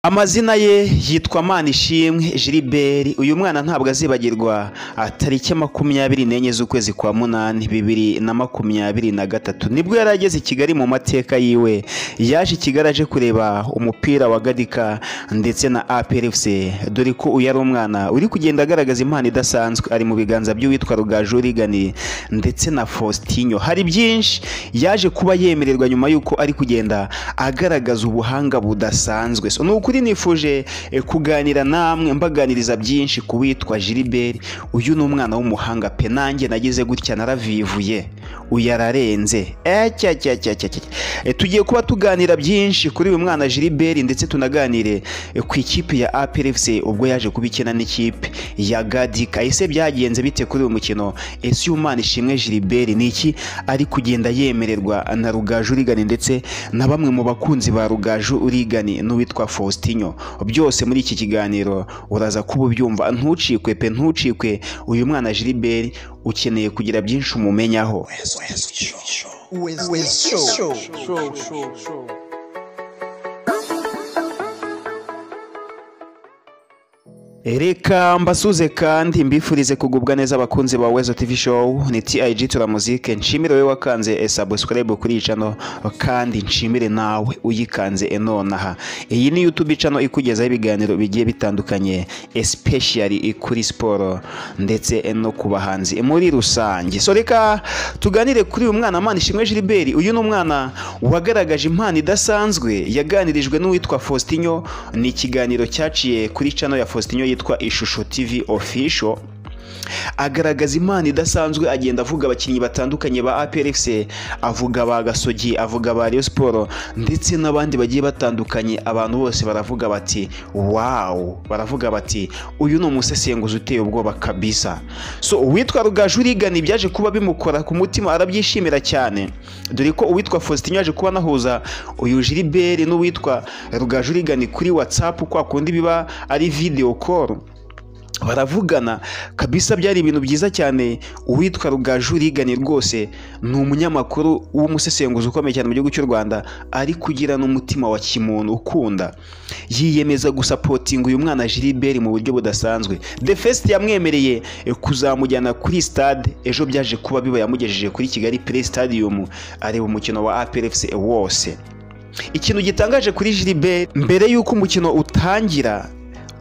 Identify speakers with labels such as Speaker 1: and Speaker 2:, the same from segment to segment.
Speaker 1: amazina ye yitwa manishimwe gilibert uyu mwana ntabwo azibagirwa tariki makumyabiri n'enye z'ukwezi kwa munani bibiri na makumyabiri na gatatu nibwo yari ageze i kigali mu mateka yiwe yaje i kigali aje kureba umupira wa gadika ndetse na aprfc dore ko uyu ari umwana uri kugenda agaragaza impano idasanzwe ari mu biganza by'uwitwa rugaju rigani ndetse na faustinho hari byinshi yaje kuba yemererwa nyuma y'uko ari kugenda agaragaza ubuhanga budasanzwe So, ni ukuri nifuje eh, kuganira namwe mbaganiriza byinshi ku witwa gilibert uyu ni umwana w'umuhanga pe nanjye nagize gutya naravivuye uyu ararenze Eh, cya cya cya cya cya. Eh, tugiye kuba tuganira byinshi kuri uyu mwana gilibert ndetse tunaganire eh, ku ikipe ya aprfc ubwo yaje kuba ikina n'ikipe ya gadika ese byagenze bite kuri uyu mukino ese uyu mwana ishimwe gilibert ni iki ari kugenda yemererwa na rugaju urigani ndetse na bamwe mu bakunzi ba rugaju urigani n'uwitwa faustinho byose muri iki kiganiro uraza kuba ubyumva ntucikwe pe ntucikwe uyu mwana gilibert ukeneye kugira byinshi umumenyaho Reka mbasuze kandi mbifurize kugubwa neza abakunzi ba Wezo TV Show ni TIG Tura Music nshimire wowe wakanze e subscribe kuri iyi channel kandi nshimire nawe uyikanze e nonaha iyi ni YouTube channel ikugezaho ibiganiro bigiye bitandukanye especially i kuri siporo ndetse e no ku bahanzi e muri rusange so reka tuganire kuri uyu mwana mwana ishimwe Gilbert uyu ni umwana wagaragaje impano idasanzwe yaganirijwe n'uwitwa Faustinho ni ikiganiro cyaciye kuri channel ya Faustinho yitwa Ishusho TV Official agaragaza impano idasanzwe agenda avuga abakinnyi batandukanye ba APRFC avuga ba Gasogi avuga ba Rayon Sport ndetse n'abandi bagiye batandukanye abantu bose baravuga bati wow baravuga bati uyu ni umusesenguzi uteye ubwoba kabisa so uwitwa Rugaju urigana ibyaje kuba bimukora ku mutima arabyishimira cyane dore ko uwitwa Faustin yaje kuba anahuza uyu Gilbert n'uwitwa Rugaju urigani kuri WhatsApp kwa kundi biba ari video call baravugana kabisa byari ibintu byiza cyane uwitwa rugaju rigani rwose ni umunyamakuru w'umusesenguzi ukomeye cyane mu gihugu cy'u rwanda ari kugira n'umutima wa kimuntu ukunda yiyemeza gusapotinga uyu mwana gilibert mu buryo budasanzwe the fest yamwemereye eh, kuzamujyana kuri stade ejo byaje kuba biba yamugejeje kuri kigali play stadium areba umukino wa aprfc wose ikintu gitangaje kuri gilibert mbere y'uko umukino utangira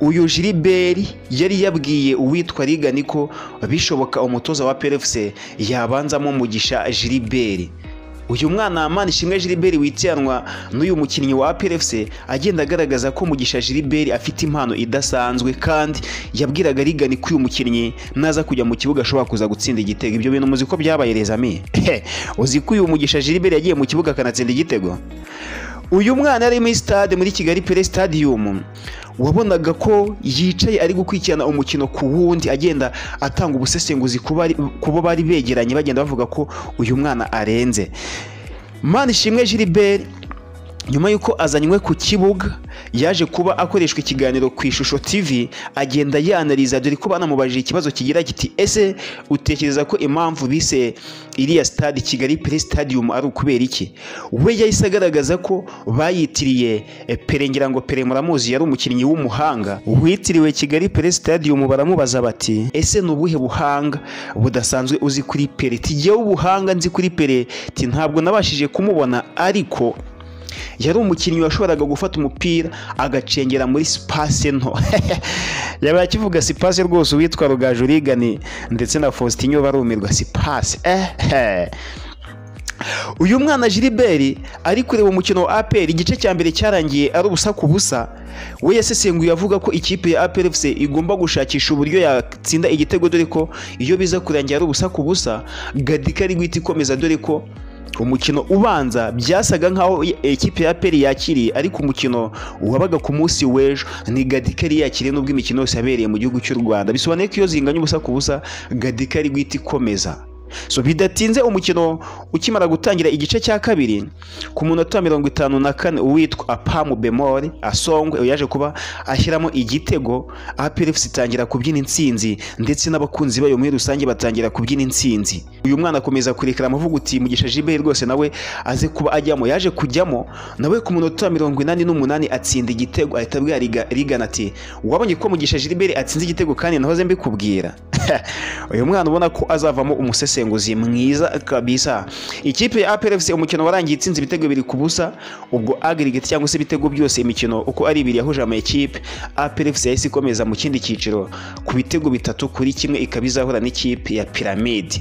Speaker 1: uyu Gilbert yari yabwiye uwitwa rigani ko bishoboka umutoza wa PFC yabanzamo umugisha Gilbert uyu mwana Mana Ishimwe Gilbert witiranwa n'uyu mukinnyi wa PFC agenda agaragaza ko Mugisha Gilbert afite impano idasanzwe kandi yabwiraga rigani ko uyu mukinnyi naza kujya mu kibuga ashobora kuza gutsinda igitego ibyo bintu muzi ko byabaye rezami uzi ko uyu Mugisha Gilbert yagiye mu kibuga akanatsinda igitego uyu mwana yari muri stade muri kigali pere stadium wabonaga ko yicaye ari gukurikirana umukino ku wundi agenda atanga ubusesenguzi ku bari- ku bo bari begeranye bagenda bavuga ko uyu mwana arenze mani ishimwe gilbert nyuma y'uko azanywe ku kibuga yaje kuba akoreshwa ikiganiro ku ishusho tv agenda yanariza dore ko banamubajije ikibazo kigira kiti ese utekereza ko impamvu bise iriya stade kigali play stadium ari ukubera iki we yahise agaragaza ko bayitiriye eh, pere ngira ngo pere muramuzi yari umukinnyi w'umuhanga witiriwe kigali play stadium baramubaza bati ese ni ubuhe buhanga budasanzwe uzi kuri pere tigewe ubuhanga nzi kuri pere ti ntabwo nabashije kumubona ariko yari umukinnyi washoboraga gufata umupira agacengera muri sipase nto yaba akivuga sipase rwose uwitwa rugaju urigani ndetse na faustinho barumirwa sipase ehe uyu mwana gilibert ari kureba umukino wa apr igice cya mbere cyarangiye ari ubusa ku busa we yasesenguye avuga ko ikipe ya aprfc igomba gushakisha uburyo yatsinda igitego dore ko iyo biza kurangira ari ubusa ku busa gadika ari guhita ikomeza dore ko umukino ubanza byasaga nkaho ekipe ya apr yakiriye ariko umukino wabaga ku munsi w'ejo ni gadika yari yakiriye n'ubwo imikino yose yabereye mu gihugu cy'u rwanda bisobanuye ko iyo zinganya ubusa ku busa gadika ari guhita ikomeza so bidatinze umukino ukimara gutangira igice cya kabiri ku munota wa mirongo itanu na kane uwitwa apamu bemori asongwe yaje kuba ashyiramo igitego apelefusi itangira kubyina intsinzi ndetse n'abakunzi bayo muri rusange batangira kubyina intsinzi uyu mwana akomeza kurekera amavuguti mugisha jiberi rwose nawe aze kuba ajyamo yaje kujyamo nawe ku munota wa mirongo inani n'umunani atsinda igitego ahita abwira Riga- rigana ati wabonye ko mugisha jiberi atsinze igitego kandi nahoze mbikubwira uyu mwana ubona ko azavamo umusesenguzi mwiza kabisa ikipe ya APRFC umukino warangiye itsinze ibitego bibiri ku busa ubwo aggregate cyangwa se ibitego byose imikino uko ari ibiri yahuje ama ekipe APRFC yahise ikomeza mu kindi cyiciro ku bitego bitatu kuri kimwe ikaba izahura n'ikipe ya Pyramid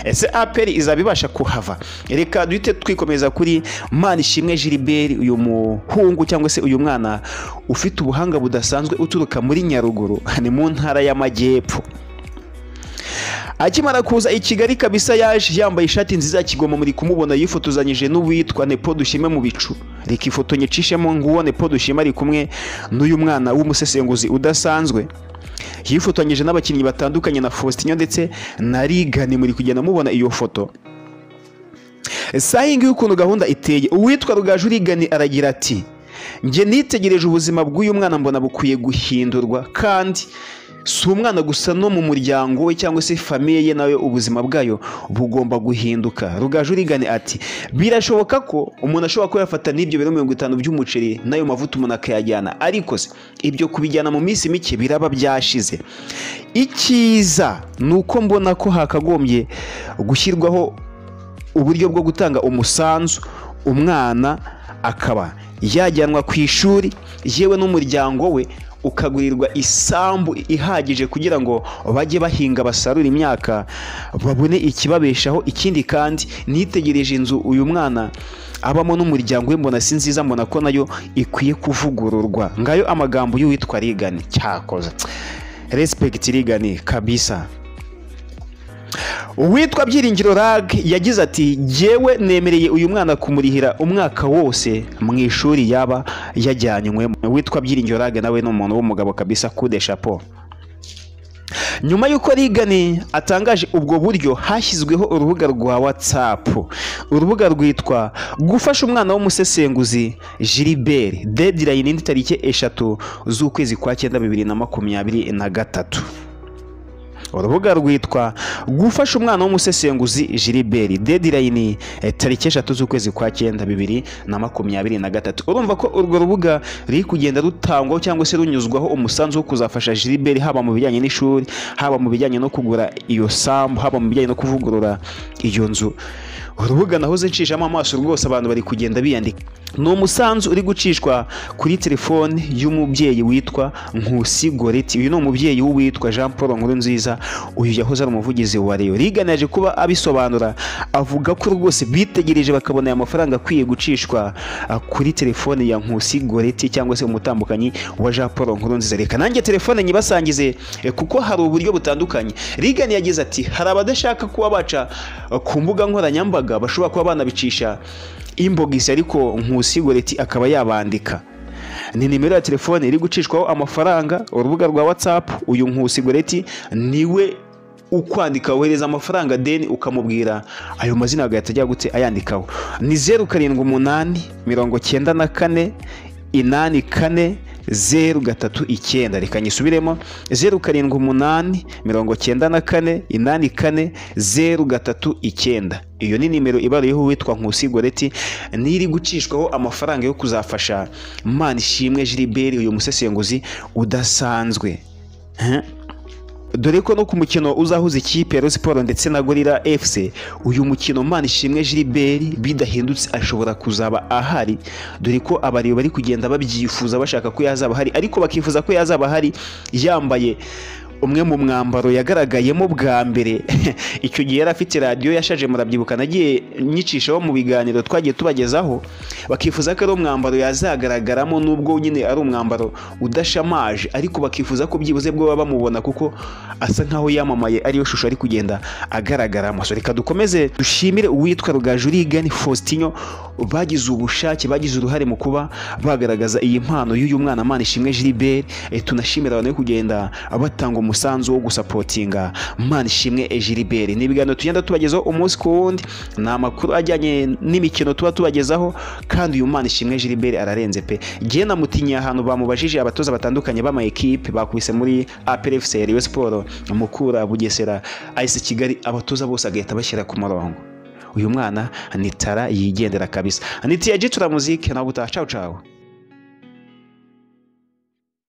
Speaker 1: ese APR izaba ibasha kuhava reka duhite twikomeza kuri Manishimwe Gilbert uyu muhungu cyangwa se uyu mwana ufite ubuhanga budasanzwe uturuka muri Nyaruguru ni mu ntara y'amajyepfo akimara kuza i kigali kabisa yaje yambaye ishati nziza kigoma muri kumubona yifotozanyije n'uwitwa nepo dushime mu bicu reka ifoto nyicishemo nguwo nepo dushime ari kumwe n'uyu mwana w'umusesenguzi udasanzwe yifotonyije n'abakinnyi batandukanye na Faustinho ndetse na rigani muri kugenda mubona iyo foto sayingi y'ukuntu gahunda iteye uwitwa rugaju rigani aragira ati njye nitegereje ubuzima bw'uyu mwana mbona bukwiye guhindurwa kandi si umwana gusa no mu muryango we cyangwa se famiye ye nawe ubuzima bwayo bugomba guhinduka rugaju urigane ati birashoboka ko umuntu ashobora kuba yafata n'ibyo biro mirongo itanu by'umuceri n'ayo mavuta umuntu akayajyana ariko se ibyo kubijyana mu minsi mike biraba byashize icyiza ni uko mbona ko hakagombye gushyirwaho uburyo bwo gutanga umusanzu umwana akaba yajyanwa ku ishuri yewe n'umuryango we ukagurirwa isambu ihagije kugira ngo bajye bahinga basarura imyaka babone ikibabeshaho ikindi kandi nitegereje inzu uyu mwana abamo n'umuryango we mbona si nziza mbona ko nayo ikwiye kuvugururwa ngayo amagambo y'uwitwa rigani cyakoze respekiti rigani kabisa uwitwa byiringiro rag yagize ati jyewe nemereye uyu mwana kumurihira umwaka wose mu ishuri yaba yajyanywemo uwitwa byiringiro rag nawe ni umuntu w'umugabo kabisa kude shapo nyuma y'uko rigani atangaje ubwo buryo hashyizweho urubuga rwa whatsapp urubuga rwitwa gufasha umwana w'umusesenguzi gilibert deadline ni tariki eshatu z'ukwezi kwa cyenda bibiri na makumyabiri na gatatu urubuga rwitwa gufasha umwana w'umusesenguzi Gilbert deadline eh, tariki eshatu z'ukwezi kwa cyenda bibiri na makumyabiri na gatatu urumva ko urwo rubuga ruri kugenda rutangwaho cyangwa se runyuzwaho umusanzu wo kuzafasha Gilbert haba mu bijyanye n'ishuri haba mu bijyanye no kugura iyo sambu haba mu bijyanye no kuvugurura iyo nzu urubuga nahoze nshishamo amaso rwose abantu bari kugenda biyandika ni umusanzu uri gucishwa kuri telefone y'umubyeyi witwa Nkusi Goreti uyu ni umubyeyi w'uwitwa Jean Paul Nkurunziza uyu yahoze ari umuvugizi wa Rayon riganaje kuba abisobanura avuga ko rwose bitegereje bakabona aya mafaranga akwiye gucishwa ah, kuri telefone ya Nkusi Goreti cyangwa se umutambukanyi wa Jean Paul Nkurunziza reka nanjye telefone nyibasangize eh, kuko hari uburyo butandukanye Reagan yagize ati hari abadashaka kuba baca eh, ku mbuga nkoranyambaga bashobora kuba banabicisha inbox ariko Nkusi Goreti akaba yabandika ni nimero ya telefone iri gucishwaho amafaranga urubuga rwa whatsapp uyu Nkusi Goreti niwe ukwandika wohereza amafaranga deni ukamubwira ayo mazina agahita ajya gute ayandikaho ni zeru karindwi umunani mirongo cyenda na kane inani kane zeru gatatu icyenda reka nyisubiremo zeru karindwi umunani mirongo cyenda na kane inani kane zeru gatatu icyenda iyo ni nimero ibaruyeho uwitwa Nkusi Goreti n'iri gucishwaho amafaranga yo kuzafasha Manishimwe Gilbert uyu musesenguzi udasanzwe Huh? dore ko no ku mukino uzahuza ikipe ya Rayon Sports ndetse na Gorilla FC uyu mukino Manishimwe Gilbert bidahindutse ashobora kuzaba ahari dore ko abariyo bari kugenda babyifuza bashaka ko yazaba ahari ariko bakifuza ko yazaba ahari yambaye umwe mu mwambaro yagaragayemo bwa mbere icyo gihe yari afite radiyo yashaje murabyibuka nagiye nyicishaho mu biganiro twagiye tubagezaho bakifuza ko ari umwambaro yazagaragaramo nubwo nyine ari umwambaro udashamaje ariko bakifuza ko byibuze bwo baba bamubona kuko asa nkaho yamamaye ariyo shusho ari kugenda agaragaramo So, reka dukomeze dushimire uwitwa rugajurigani faustinho bagize ubushake bagize uruhare mu kuba bagaragaza iyi mpano y'uyu mwana manishimwe gilbert Eh, tunashimira abantu bari kugenda batanga umusanzu wo gusapotinga Mana ishimwe Ejiliberi ni ibiganiro tugenda tubagezaho umunsi ku wundi ni amakuru ajyanye n'imikino tuba tubagezaho kandi uyu Mana ishimwe Ejiliberi ararenze pe ngewe namutinya ahantu bamubajije abatoza batandukanye b'amayikipe bakubise muri APR FC Rayon Sport Mukura Bugesera AS Kigali abatoza bose agahita bashyira ku murongo uyu mwana ni tara yigendera kabisa ni tiyaji tura muzike nawe utaha cawu cawu